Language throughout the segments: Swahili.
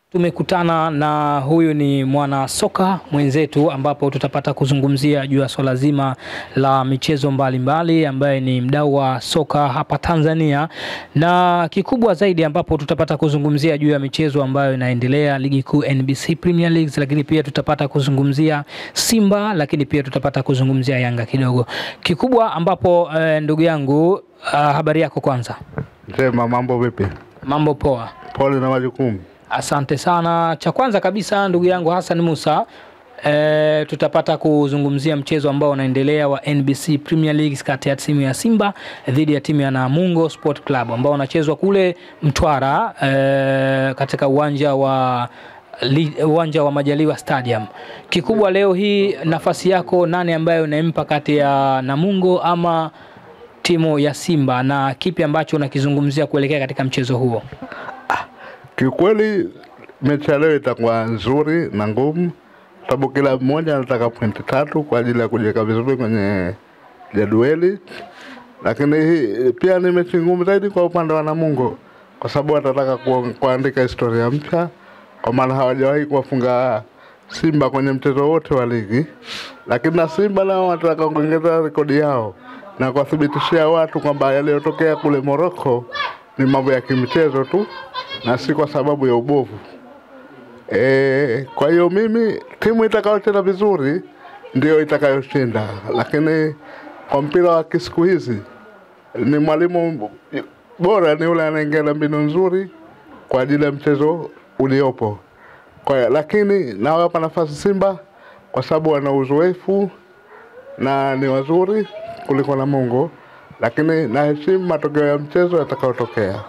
Tumekutana na huyu ni mwana soka mwenzetu, ambapo tutapata kuzungumzia juu ya swala zima la michezo mbalimbali, ambaye ni mdau wa soka hapa Tanzania, na kikubwa zaidi ambapo tutapata kuzungumzia juu ya michezo ambayo inaendelea ligi kuu NBC Premier League, lakini pia tutapata kuzungumzia Simba, lakini pia tutapata kuzungumzia Yanga kidogo. Kikubwa ambapo eh, ndugu yangu, uh, habari yako kwanza? Njema, mambo vipi? Mambo poa. Pole na majukumu. Asante sana. Cha kwanza kabisa ndugu yangu Hassan Musa, e, tutapata kuzungumzia mchezo ambao unaendelea wa NBC Premier League kati ya timu ya Simba dhidi ya timu ya Namungo Sport Club ambao unachezwa kule Mtwara e, katika uwanja wa li- uwanja wa Majaliwa Stadium. Kikubwa leo hii, nafasi yako nani ambayo unampa kati ya Namungo ama timu ya Simba na kipi ambacho unakizungumzia kuelekea katika mchezo huo? Kiukweli mechi ya leo itakuwa nzuri na ngumu, sababu kila mmoja anataka pointi tatu kwa ajili ya kujiweka vizuri kwenye jadwali, lakini hii pia ni mechi ngumu zaidi kwa upande wa Namungo kwa sababu watataka ku, kuandika historia mpya, kwa maana hawajawahi kuwafunga Simba kwenye mchezo wote wa ligi, lakini na Simba nao wanataka kuongeza rekodi yao na kuwathibitishia watu kwamba yaliyotokea kule Morocco ni mambo ya kimchezo tu na si kwa sababu ya ubovu. E, kwa hiyo mimi timu itakayocheza vizuri ndio itakayoshinda, lakini kwa mpira wa kisiku hizi ni mwalimu bora ni yule anaingia na mbinu nzuri kwa ajili ya mchezo uliopo. Kwa hiyo lakini nawapa nafasi Simba kwa sababu wana uzoefu na ni wazuri kuliko Namungo, lakini naheshimu matokeo ya mchezo yatakayotokea.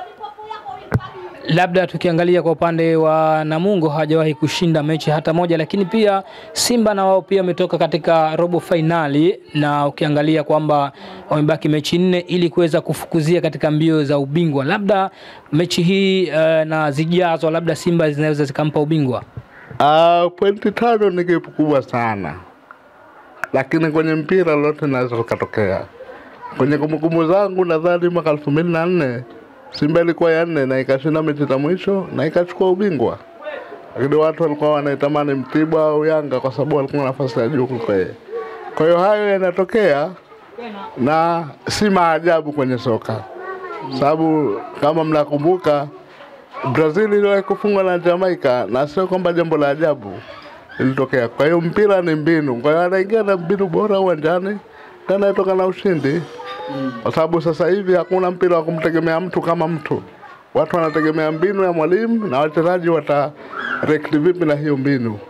labda tukiangalia kwa upande wa Namungo hawajawahi kushinda mechi hata moja, lakini pia Simba na wao pia wametoka katika robo fainali, na ukiangalia kwamba wamebaki mechi nne ili kuweza kufukuzia katika mbio za ubingwa. Labda mechi hii eh, na zijazo, labda Simba zinaweza zikampa ubingwa. Uh, pointi tano ni kitu kubwa sana, lakini kwenye mpira lolote linaweza likatokea. Kwenye kumbukumbu zangu nadhani mwaka elfu mbili na nne Simba ilikuwa ya nne na ikashinda mechi za mwisho na ikachukua ubingwa, lakini watu walikuwa wanaitamani Mtibwa au Yanga kwa sababu walikuwa nafasi ya juu kuliko yeye. Kwa hiyo hayo yanatokea na si maajabu kwenye soka, sababu kama mnakumbuka Brazil iliwahi kufungwa na Jamaica na sio kwamba jambo la ajabu lilitokea. Kwa hiyo mpira ni mbinu, kwa hiyo anaingia na mbinu bora uwanjani na anatoka na ushindi, kwa sababu sasa hivi hakuna mpira wa kumtegemea mtu kama mtu. Watu wanategemea mbinu ya mwalimu na wachezaji watareact vipi na hiyo mbinu.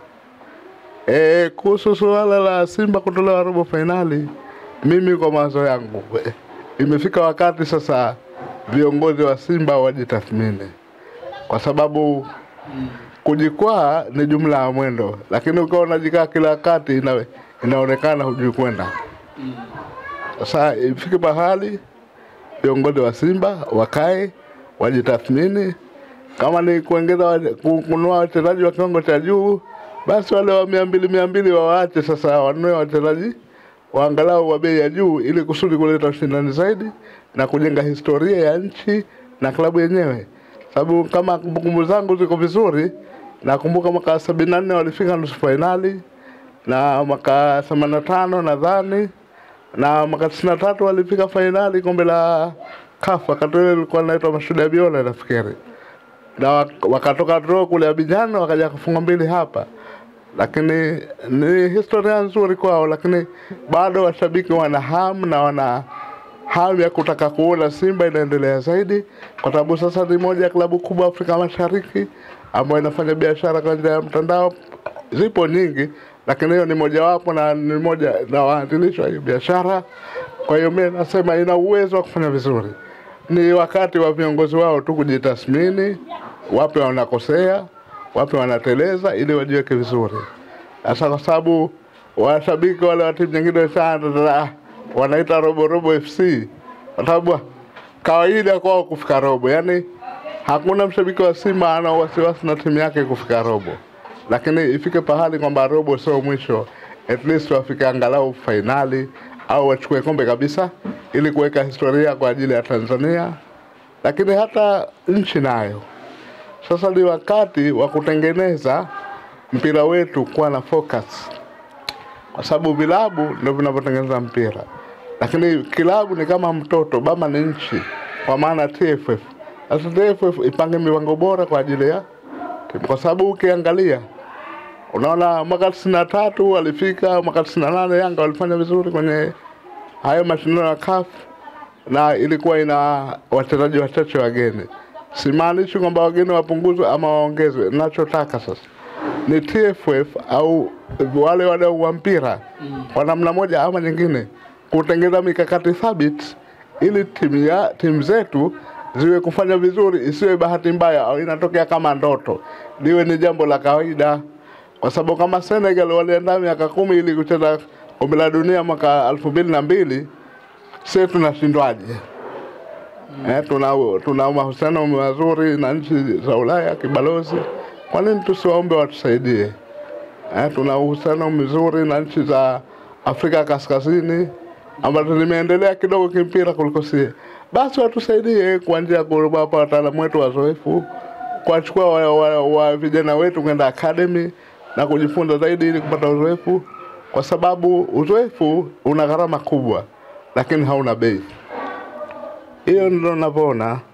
E, kuhusu suala la Simba kutolewa robo fainali, mimi kwa mawazo yangu eh, imefika wakati sasa viongozi wa Simba wajitathmini kwa sababu kujikwaa ni jumla ya mwendo, lakini ukiwa unajikaa kila wakati ina, inaonekana hujui kwenda. Sasa ifike mahali viongozi wa Simba wakae wajitathmini, kama ni kuongeza wa- ku- kununua wachezaji wa kiwango cha juu, basi wale wa mia mbili mia mbili wawaache sasa, wanunue wachezaji waangalau wa bei ya juu, ili kusudi kuleta ushindani zaidi na kujenga historia ya nchi na klabu yenyewe sababu kama kumbukumbu zangu ziko vizuri, nakumbuka mwaka sabini na nne walifika nusu fainali na mwaka themanini na tano nadhani na mwaka tisini na tatu walifika fainali kombe la CAF, wakati ule ilikuwa linaitwa Mashuhuda Biola nafikiri, na wak- wakatoka draw kule Abidjan wakaja kufunga mbili hapa, lakini ni historia nzuri kwao, lakini bado washabiki wana hamu na wana hamu ya kutaka kuona Simba inaendelea zaidi, kwa sababu sasa ni moja ya klabu kubwa Afrika Mashariki ambayo inafanya biashara kwa njia ya mtandao. Zipo nyingi, lakini hiyo ni mojawapo na ni moja na waanzilishi wa hiyo biashara. Kwa hiyo mimi nasema ina uwezo wa kufanya vizuri. Ni wakati wa viongozi wao tu kujitathmini, wapi wanakosea, wapi wanateleza, ili wajiweke vizuri. Sasa kwa sababu washabiki wale wa timu nyingine sana wanaita robo robo FC kwa sababu kawaida kwao kufika robo, yaani hakuna mshabiki wa Simba ana wasiwasi na timu yake kufika robo, lakini ifike pahali kwamba robo sio mwisho, at least wafike angalau fainali au wachukue kombe kabisa, ili kuweka historia kwa ajili ya Tanzania, lakini hata nchi nayo Sasa ni wakati wa kutengeneza mpira wetu kuwa na focus, kwa sababu vilabu ndio vinavyotengeneza mpira, lakini kilabu ni kama mtoto, baba ni nchi, kwa maana TFF. Sasa TFF ipange mipango bora kwa ajili ya timu, kwa sababu ukiangalia unaona mwaka tisini na tatu walifika, mwaka tisini na nane Yanga walifanya vizuri kwenye hayo mashindano ya CAF na ilikuwa ina wachezaji wachache wageni. Simaanishi kwamba wageni wapunguzwe ama waongezwe. Nachotaka sasa ni TFF au wale wadau wa mpira kwa namna moja ama nyingine kutengeza mikakati thabiti ili timu ya timu zetu ziwe kufanya vizuri, isiwe bahati mbaya au inatokea kama ndoto, liwe ni jambo la kawaida, kwa sababu kama Senegal walienda miaka kumi ili kucheza kombe la dunia mwaka elfu mbili na mbili sisi tunashindwaje? Eh, tuna, tuna mahusiano mazuri na nchi za Ulaya kibalozi, kwa nini tusiwaombe watusaidie? Eh, tuna uhusiano mzuri na nchi za Afrika Kaskazini ambazo zimeendelea kidogo kimpira kuliko sie, basi watusaidie kwa njia ya kuwapa wataalamu wetu wazoefu, kuwachukua wa, wa, wa vijana wetu kwenda academy na kujifunza zaidi ili kupata uzoefu, kwa sababu uzoefu una gharama kubwa, lakini hauna bei. Hiyo ndio ninavyoona